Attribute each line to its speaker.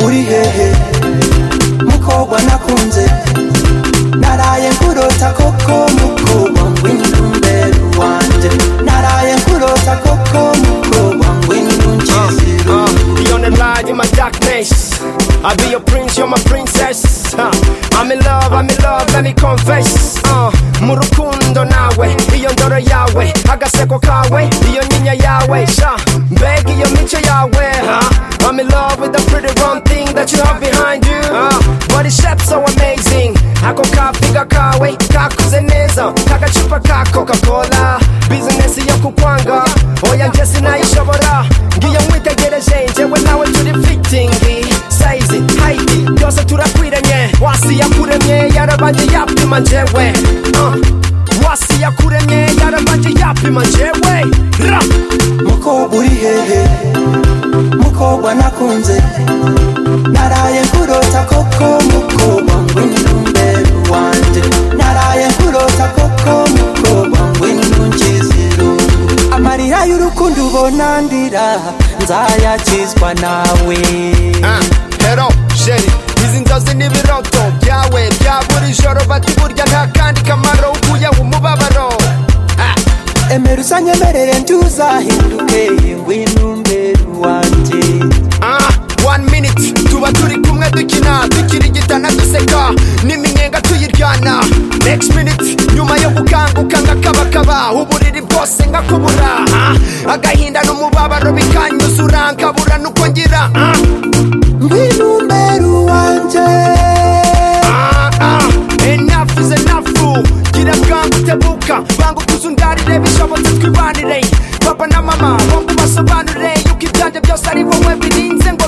Speaker 1: uri hehe mukobwa nakunze naraye nkurota koko mukobwa ngwino mbere wanjye naraye nkurota koko mukobwa ngwino nshiziro
Speaker 2: Beyond the light in my darkness. I'll be your prince, you're my princess. Uh, I'm in love, I'm in love, let me confess. Uh, murukundo nawe, iyo ndoro yawe, agaseko kawe, iyo nyinya yawe. Sha, mbega iyo mico yawe. Uh, I'm in love with the pretty one thing that you have behind you. Uh, body shape so amazing. Ako kafiga kawe, kakuze neza, kagacupa ka Coca-Cola. Business yo kukwanga, oya njye sinayishobora. Ngiyo nkwitegereje, njyewe nawe turi fitting size height byose turakwiranye wasi yakuremye yarabanje yapima njyewe uh. wasi yakuremye yarabanje yapima njyewe ra
Speaker 1: mukobwa uri hehe mukobwa nakunze naraye nkurota koko mukobwa ngwino mbere wanjye naraye nkurota koko mukobwa ngwino nshizirungu amarira y'urukundo ubona ndira nzayakizwa nawe
Speaker 2: Ah, hero sheri izi nzozi ni ibiroto byawe bya buri joro bati burya nta kandi kamaro ukuyeho umubabaro Ah,
Speaker 1: emera usanyemerere ntuzahinduke ngwino mbere wanjye
Speaker 2: ah, one minute tuba turi kumwe dukina dukirigitana duseka n'iminyenga tuyiryana next minute nyuma yo gukanguka nkakabakaba uburiri bwose nkakubura ah, agahinda n'umubabaro bikanyuzura nkabura nuko ngira ah,
Speaker 1: ngwino mbere wanjye
Speaker 2: ah, ah, enough is enough gira bwangu tebuka banguka uzundarire bishobotse twibanire papa na mama bombi ubasobanurire yuko ibyanjye byose ari wowe birinze ngo